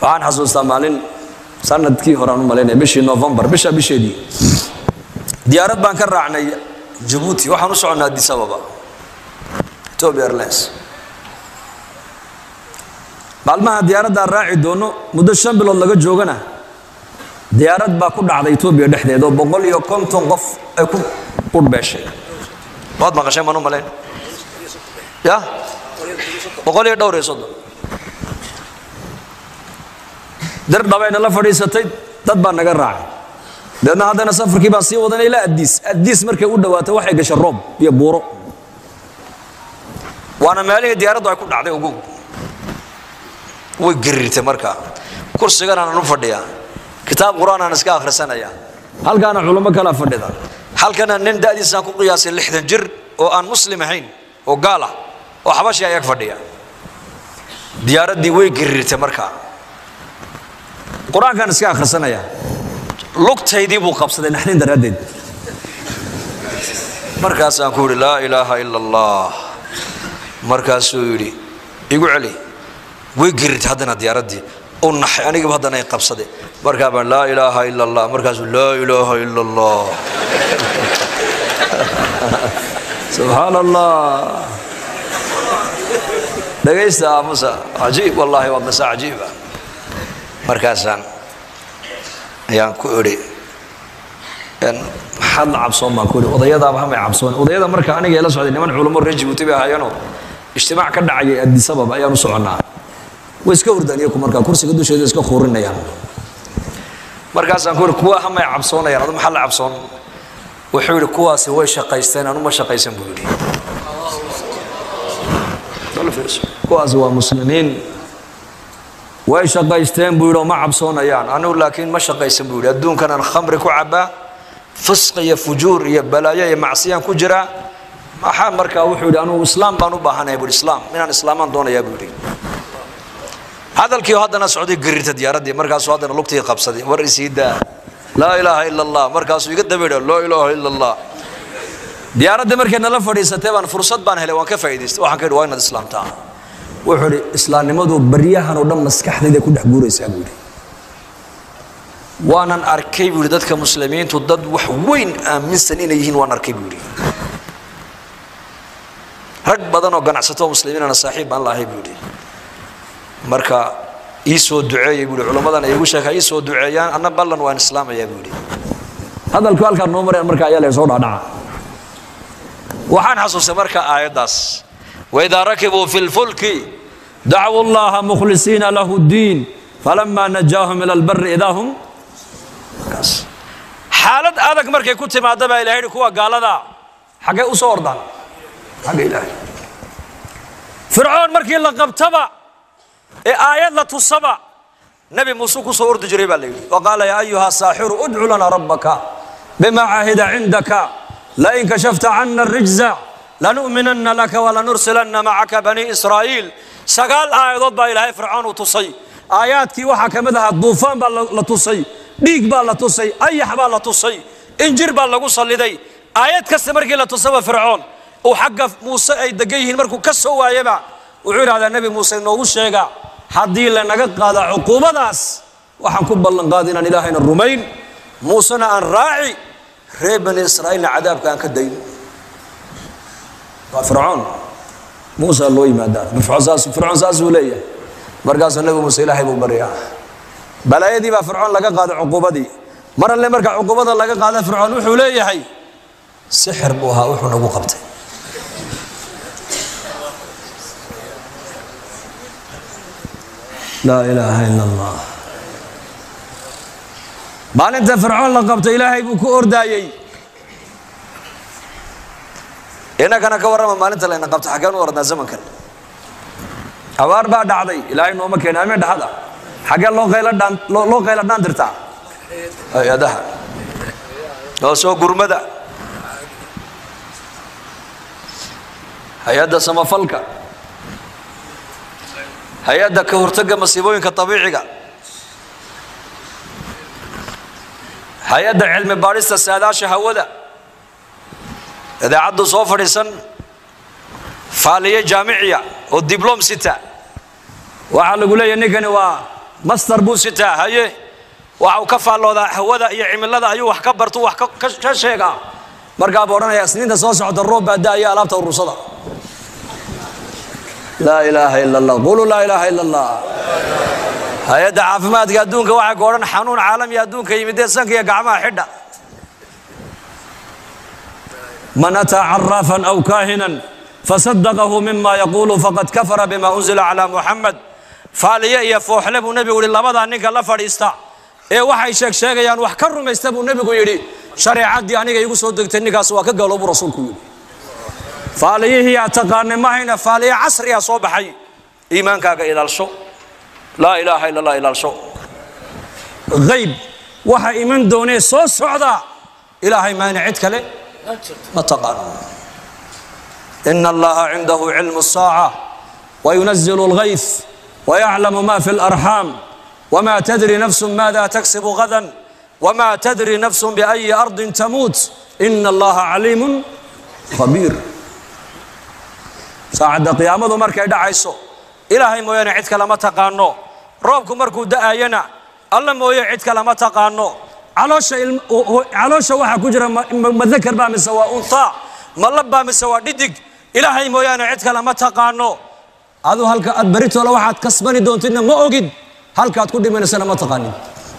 waxaan xasuustaa maalin sanadkii hore aan u malaynaya bishii novembar bisha bisheedii diyaarad baan ka raacnay jabuuti waxaan u soconnaa addis ababa ethiopia airlines maalmaha diyaaraddaan raaci doono muddo shan bilood laga joogana diyaarad baa ku dhacday etoobiya dhexdeeda oo boqol iyo konton qof ay ku qurhbeeshay waad maqasheen maan u malayn ya boqol iyo dhowr iyo soddon dir dhabayna la fadhiisatay dad baa naga raacay deedna haddana safarkii baan sii wadanay ilaa addiis addiis markay u dhawaatay waxay gashay roob iyo buuro waana meelihii diyaaraddu ay ku dhacday ugu way gariirtay markaa kursigan aanan u fadhiyaa kitaab qur-aan aan iska akhrisanaya halkaana culummo kala fadhida halkana nin da'diisaan ku qiyaasay lixdan jir oo aan muslim ahayn oo gaal ah oo xabashi ayag fadhiya diyaaraddii way gariirtay markaa qur-aankaan iska akhrisanaya lugtaydii buu qabsaday naxdin daraaddeed markaasaan ku yidhi laa ilaaha ila allah markaasuu yidhi igu celi way gerirtay haddana diyaaraddii u naxay anigiiba haddana ay qabsaday markaa baan laa ilaaha ila allah markaasuu laa ilaaha ila allah subxaan allah dhagaysta aamusa cajiib wallaahi waa masa cajiiba markaasaan ayaan ku idhi maxaad la cabsoon baan ku idhi odayadaaba hamay cabsoon odayada marka aniga ila socday niman culummo reer jibuuti bay ahaayeenoo ijtimaac ka dhacayay addis ababa ayaan u soconnaa way iska hurdaan iyaku markaa kursiga dusheeda iska khuurinayaan markaasaan ku idhi kuwa hamay cabsoonayaan adu maxaa la cabsoon wuxuu yidhi kuwaasi way shaqaysteen anuma shaqaysan buu yidhi kuwaasi waa muslimiin way shaqaysteen buu yidhi oo ma cabsoonayaan anigu laakiin ma shaqaysan buu yidhi adduunkanaan khamri ku cabbaa fisq iyo fujuur iyo balaayo iyo macsiyaan ku jiraa maxaa markaa wuxuu yidhi anugu islaam baan u baahanaya buu islaam inaan islaamaan doonayaa buu yidhi hadalkii haddana socday garirta diyaaraddii markaasuu haddana lugtii qabsaday war isii daa laa ilaaha ila allah markaasuu iga daba yidha laa ilaaha ila allah diyaaraddii markay nala fadhiisatay baan fursad baan helay waan ka faa'idaystay waxaan ka yidhi waa inaad islaamtaa wuxuu idhi islaamnimadu baryahan oo dhan maskaxdayda ku dhex guuraysaa buu yidhi waanan arkay buu yidhi dadka muslimiintu dad wax weyn aaminsan inay yihiin waan arkay buu yidhi rag badan oo ganacsato muslimiinana saaxiib baan lahay buu yidhi marka ii soo duceeyey buu yidhi culammadan ay igu sheekaa ii soo duceeyaan anna ballan waan islaamayaa buu yidhi hadalku halkaan noo marayaan marka ayaa laysoo dhaadhaca waxaan xasuustay marka aayaddaas waidaa rakibuu fi lfulki dacwuu llaha mukhlisiina lahu ddiin falama najaahum ila albari idaa hum xaalad adag markay ku timaada baa ilahay kuwa gaalada xaggay u soo ordaan xagga ilaahay fircoon markii la qabtaba ee aayad la tusaba nebi muuse ku soo ordi jiray baa la yidhi wa qaala yaa ayuha saaxiru udcu lana rabbaka bima caahida cindaka lain kashafta cana الrijza lanu'minanna laka walanursilanna macaka bani israa'iil sagaal aayadood baa ilaahay fircoon uu tusay aayaadkii waxaa ka mid ahaa duufaan baa la tusay dhiig baa la tusay ayax baa la tusay injir baa lagu salliday aayad kasta markii la tusaba fircoon uu xagga muuse ay degan yihiin markuu ka soo waayaba wuxuu idhahdaa nebi muuse inoogu sheega haddii lanaga qaada cuquubadaas waxaan ku ballanqaaday inaan ilaahayna rumayn muusena aan raaci reer bani israa'iilna cadaabka aan ka dayn waa fircoon muusa loo yimaadaa fircoon saasuu leeyahay markaasuu nebi muuse ilaahay buu baryaa balaayadii baa fircoon laga qaaday cuquubadii mar alle marka cuquubada laga qaada fircoon wuxuu leeyahay sixir buu ahaa wuxuu nagu qabtay laa ilaaha ila allah maalinta fircoon la qabtay ilaahay buu ku ordaayey innagana ka warrama maalinta layna qabto xaggeen u ordnaa zamankan abaar baa dhacday ilaahay nooma keena ameen dhaxada xaggee loo qayla dhaan loo qayla dhaan dirtaa hay-adaha oo soo gurmada hay-adda samafalka hay-adda ka hortagga masiibooyinka dabiiciga hay-adda cilmi baadhista saadaasha hawada idaacaddu soo fadhiisan faaliye jaamiciya oo diblom sita waxaa lagu leeyahy ninkani waa master buu sitaa haye waxa uu ka faalloodaa hawada iyo cimilada ayuu wax ka bartu wax ka sheegaa markaa buu odhanaya isniinta soo socota roob baa da'aya alaabta urursada laa ilaaha ila allah quluu laa ilaaha ila allah hay-adda caafimaadka adduunka waxay ku odhan xanuun caalami adduunka yimidee sanka iyo gacmaha xidha man ataa caraafan aw kaahinan fasadaqahu mima yaquulu faqad kafara bima unzila calaa muxamed faaliye iyo fooxle buu nebigu yihi labadaa ninka la fadhiista ee waxay sheeg sheegayaan wax ka rumaysta buu nebigu yidhi shareecaddii aniga igu soo degtay ninkaas waa ka galoobuu rasuulku yidhi faaliyihii aad taqaanay mahayna faaliye casriga soo baxay iimaankaaga ilaalsho laa ilaaha ila allah ilaalsho hayb waxa iman doonee soo socda ilaahay maayna cid kale ma taqaano ina allaha cindahu cilmu الsaaca wayunazilu اlghayth wayaclamu ma fi اlarxaam wma tadri nafsu maada taksibu gadan wma tadri nafsu biأyi ardi tamuut ina allaha caliimu khabiir saacadda qiyaamadu markay dhacayso ilaahay mooyaane cid kale ma taqaano roobku markuu da'ayana alla mooye cid kale ma taqaano caloosha waxaa ku jira madakar baa mise waa untaa malab baa mise waa dhidig ilaahay mooyaane cid kale ma taqaano adu halka aad baritoola waxaad kasbani doontidna ma ogid halkaad ku dhimanaysana ma taqaanin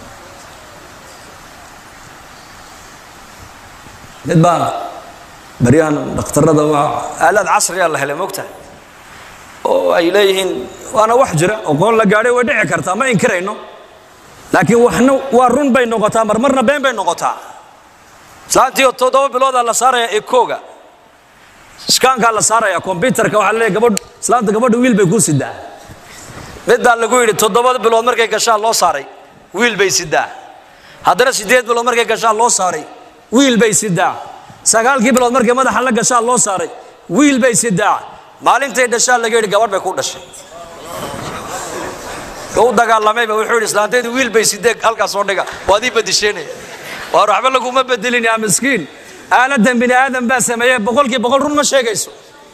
mid baa baryahan dhakhtarada aalaad casriyaa la helay mogtahay oo ay leeyihiin waana wax jira oqoon la gaadhay way dhici kartaa ma inkirayno laakiin waxna waa run bay noqotaa marmarna been bay noqotaa islaantii toddoba biloodaa la saaraya ekooga iskaankaa la saaraya kombyutarka waxaa leeyahy gabadh islaanta gabadha wiil bay ku sidaa mid baa lagu yidhi toddoba bilood markay gashaan loo saaray wiil bay sidaa haddana siddeed bilood markay gashaan loo saaray wiil bay sidaa sagaalkii bilood markay madaxa la gashaan loo saaray wiil bay sidaa maalintay dhashaan laga yidhi gabadh bay ku dhashay u dagaalamayba wuxuu yidhi islaantaydu wiil bay sidee halkaas soo dhiga waad ii badisheenaya waar waxba laguma bedelin yaa miskiin aaladan bini aadam baa sameeye boqolkii boqol run ma sheegayso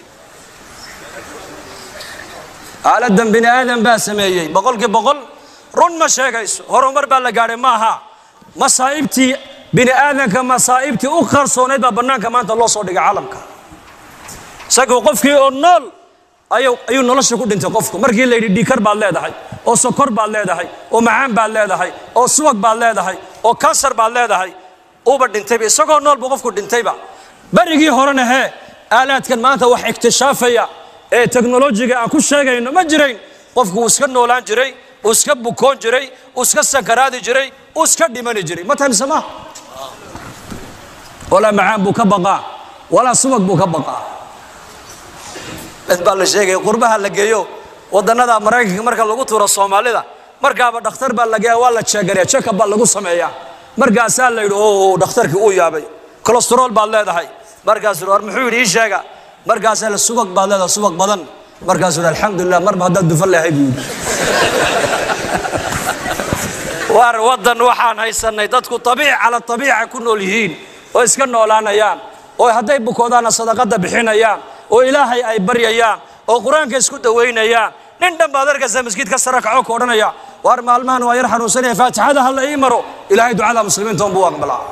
aaladan bini aadam baa sameeyey boqolkii boqol run ma sheegayso horumar baa la gaadhay maaha masaa'ibtii bini aadamka masaa'ibtii u qarsoonayd baa bannaanka maanta loo soo dhigay caalamka isagoo qofkii oo nool ayuu nolosha ku dhintay qofku markii la yidhi dhiikar baad leedahay oo sokor baad leedahay oo macaan baad leedahay oo subag baad leedahay oo kansar baad leedahay uba dhintayba isagoo nool buu qofku dhintayba berigii horena hee aalaadkan maanta wax iktishaafaya ee teknolojiga aan ku sheegayno ma jirayn qofku uu iska noolaan jiray uu iska bukoon jiray uu iska sakaraadi jiray uu iska dhimani jiray ma tahay mise maaha walaa macaan buu ka baqaa walaa subag buu ka baqaa mid baa la sheegaya qurbaha la geeyo wadannada maraykanka marka lagu tuuro soomaalida markaaba dhakhtar baa la geeya waa la jeegariya jekab baa lagu sameeyaa markaasaa la yidhi o dhakhtarkii uu yaabay colestarol baad leedahay markaasuu war muxuu yidhi ii sheega markaasaa la subag baad leedahay subag badan markaasuu yidhi alxamdulilah marba haddaad dufan lehay buu yidhi waar waddan waxaan haysanay dadku abiic cala abiica ku nool yihiin oo iska noolaanayaan oo hadday bukoodaana sadaqada bixinayaan oo ilaahay ay baryayaan oo qur-aanka isku dawaynayaan nin dhan baad arkaysaa maskiidka sare kaco ka odhanaya waar maalmahan waa yar xanuunsanaya faatixada ha la ii maro ilaahay ducada muslimiinta unbuu aqbalaa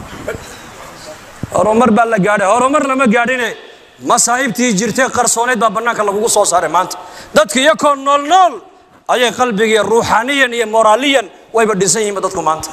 horumar baa la gaadhay horumar lama gaadhine masaa'ibtii jirtay qarsoonayd baa bannaanka lagugu soo saaray maanta dadka iyakoo nool nool ayay qalbigiiyo ruuxaaniyan iyo moraaliyan wayba dhisan yihiinba dadku maanta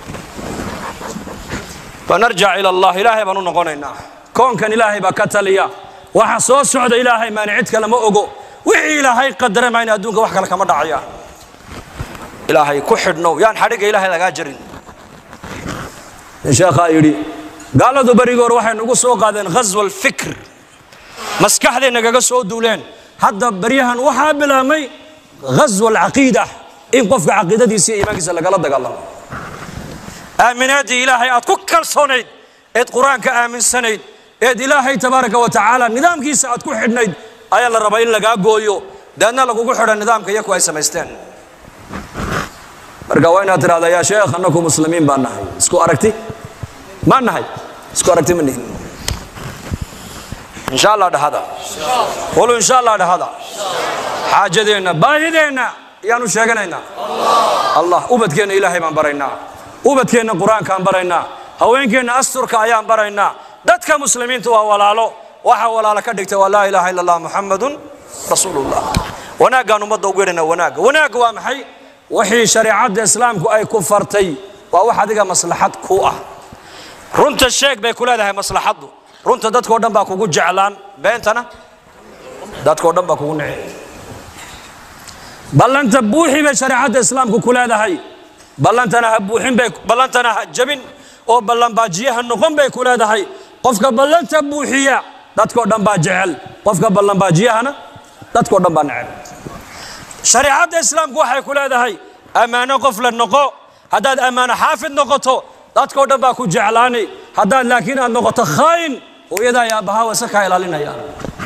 fanarjac ila allah ilaahay baan u noqonaynaa koonkan ilaahay baa ka taliya waxa soo socda ilaahay maani cid kale ma ogo wixii ilaahay qadara mayna adduunka wax kale kama dhacayaan ilaahay ku xidhnow yaan xadhigga ilaahay lagaa jarin nin sheekhaa yidhi gaaladu berigoor waxay nagu soo qaadeen ghaswa alfikr maskaxday nagaga soo duuleen hadda beryahan waxaa bilaabmay ghaswa alcaqiida in qofka caqiidadiisa iyo iimaankiisa lagala dagaalamo aaminaaddii ilaahay aad ku kalsoonayd eed qur-aanka aaminsanayd eed ilaahay tabaaraka wa tacaala nidaamkiisa aad ku xidhnayd ayaa la rabaa in lagaa gooyo daadna lagugu xidha nidaamka iyaku ay samaysteen marka waa inaad tidhahdaa yaa sheekh annaku muslimiin baan nahay isku aragti ma nahay isku aragti ma nihin insha allah dhahada qulu insha allah dhahada xaajadeenna baahideenna yaanu sheeganaynaa allah ubadkeenna ilaahay baan baraynaa ubadkeenna qur-aankaan baraynaa haweenkeenna asturka ayaan baraynaa dadka muslimiinta waa walaalo waxaa walaalo ka dhigta waa laa ilaaha illa allah muxamadun rasuulullah wanaaggaan ummadda ugu yeedhana wanaagga wanaagga waa maxay wixii shareecadda islaamku ay ku fartay waa wax adiga maslaxad ku ah runta sheeg bay ku leedahay maslaxaddu runta dadkao dhan baa kugu jeclaan beentana dadkao dhan baa kugu nici ballanta buuxi bay shareecadda islaamku ku leedahay ballantana ha buuxin bay ballantana ha jabin oo ballanbaajiyaha noqon bay ku leedahay qofka ballanta buuxiya dadkao dhan baa jecel qofka ballanbaajiyahana dadkao dhan baa necel shareecadda islaamku waxay ku leedahay ammaano qof la noqo haddaad ammaano xaafid noqoto dadkao dhan baa ku jeclaani haddaad laakiin aad noqoto khaayin hooyadaa iyo aabbahaa wase kaa ilaalinayaan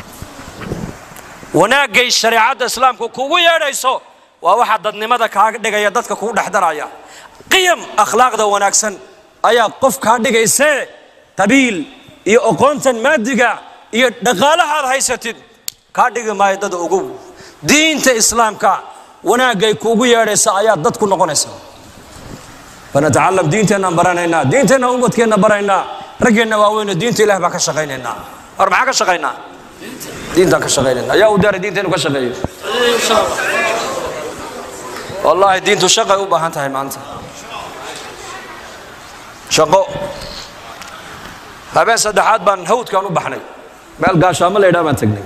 wanaaggay shareecadda islaamku kugu yeedhayso waa waxaa dadnimada kaaga dhigaya dadka kugu dhexdaraya qiyam akhlaaqda wanaagsan ayaa qof kaa dhigaysee qabiil iyo oqoontan maadiga iyo dhaqaalahaad haysatid kaa dhigi maayo dad ogow diinta islaamka wanaaggay kuugu yeedhaysa ayaa dad ku noqonaysa fanatacalam diinteennaan baranaynaa diinteenna umadkeenna baraynaa raggeenna waaweyne diinta ilah baan ka shaqaynaynaa war maxaa ka shaqaynaa diintaan ka shaqaynayna ayaa u daaray diinteenu ka shaqeeyo wallaahi diintu shaqay u baahan tahay maanta shaqo habeen saddexaad baan hawdkaan u baxnay meel gaashaamo la yidhaha baan tegnay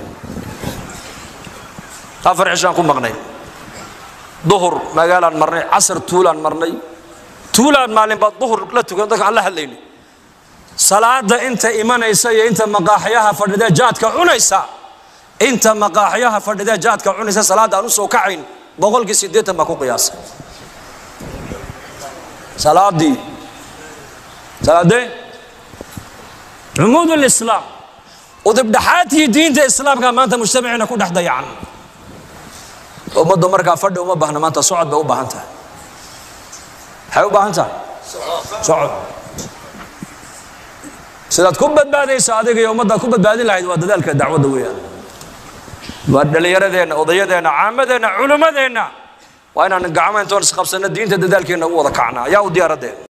afar cishaan ku maqnay duhur magaalaan marnay casar tuulaan marnay tuulaan maalinbaa duhur la tukan dadka aan la hadlaynay salaada inta imanaysa iyo inta maqaaxyaha fadhidee jaadka cunaysa inta maqaaxyaha fadhidee jaadka cunaysa salaadda aan u soo kacayn boqolkii siddeetan baa ku qiyaasay salaadii salaadee cumuud lislaam udibdhaxaadkii diinta islaamka maanta mujtamaciina ku dhex dayacan ummaddu markaa fadhi uma baahna maanta socod bay u baahan tahay maxay u baahan tahay socod sidaad ku badbaadaysa adiga iyo ummaddaad ku badbaadin lahayd waa dadaalka dacwadda weeyaan waa dhallinyaradeenna odayadeenna caamadeenna culimmadeenna waa inaan gacmo intoon isqabsanno diinta dadaalkeenna ugu wada kacnaa yaa u diyaaradeen